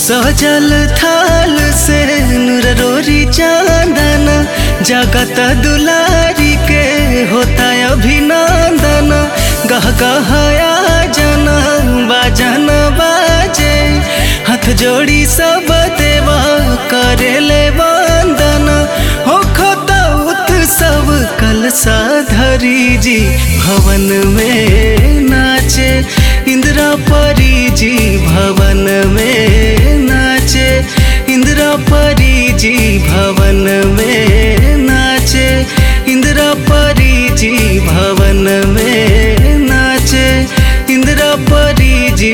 सजल थाल से नूर रोरी चांदन जगत दुलारी के होता अभिनंदन गह गहया जन बाजन बाजे हाथ जोड़ी सब देवा करेले वंदन हो खोता उत्सव कलसा धरी जी भवन में नाचे इंदिरा परी जी भवन में नाचे इंदिरा परी जी भवन में नाचे इंदिरा परी जी भवन में नाचे इंदिरा परी जी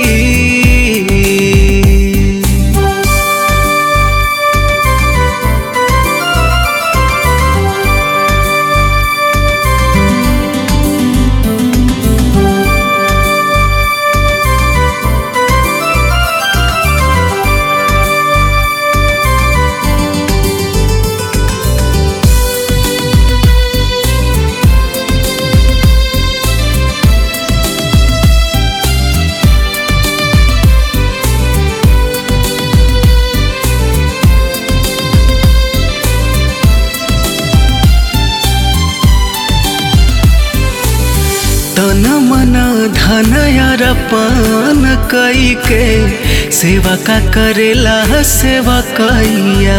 तन मन धन अरपन कई के सेवा का करेला सेवा कैया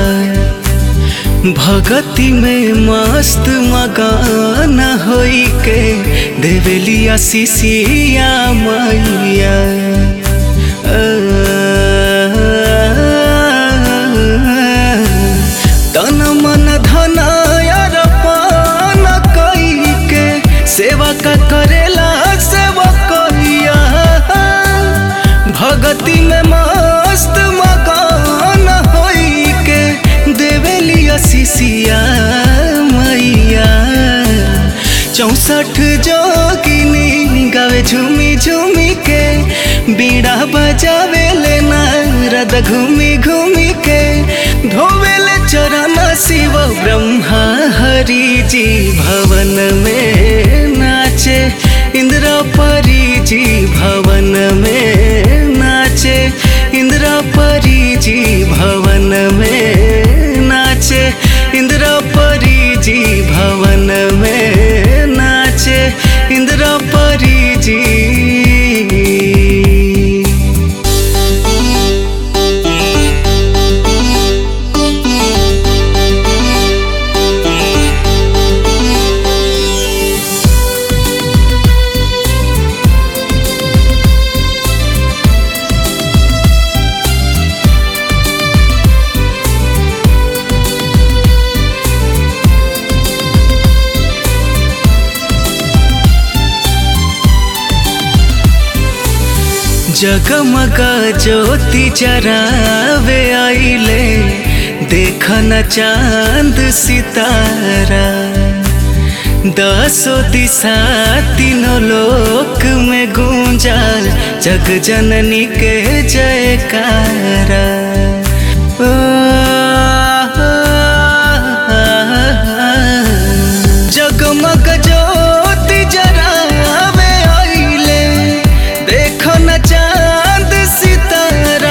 भगति में मस्त मगन होई के देवेली आशीषिया मैया तन मन धन अरपन कई के सेवा का करेला सेवा कहिया भगति में मस्त मकान होई के देवेली आशीषिया मैया चौसठ जोगिनी गावे झूमी झूमी के बीड़ा बजावे ले नारद घूमी घूमी के धोवेले चरण शिव ब्रह्मा हरि जी भवन में नाचे इंद्र परी जी भवन में नाचे इंद्र परी जी भवन में नाचे इंद्र परी जी भवन में नाचे इंद्र परी जी जगमग ज्योति जरावे आइले देखन चांद सितारा दसो दिशा तीनों लोक में गूंजाल जग जननी के जयकारा ओ, जगमग ज्योति जरावे आइले देखो न चांद सितारा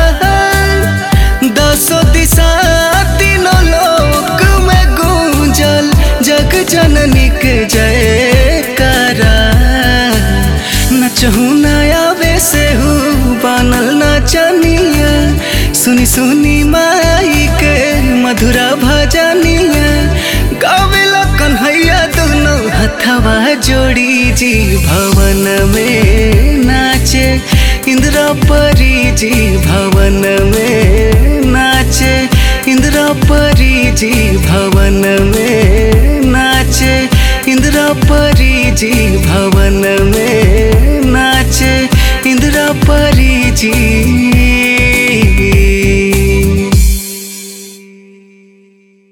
दसो दिशा तीनों लोक में गूंजल जग जननी के जयकारा नचहु नयावे से हूँ बनल नचनिया सुनी सुनी माई के मधुरा भजनिया गावेला कन्हैया दोनों हथवा जोड़ी जी भवन में नाचे इंदिरा परी जी भवन में नाचे इंदिरा परी जी भवन में नाचे इंदिरा परी जी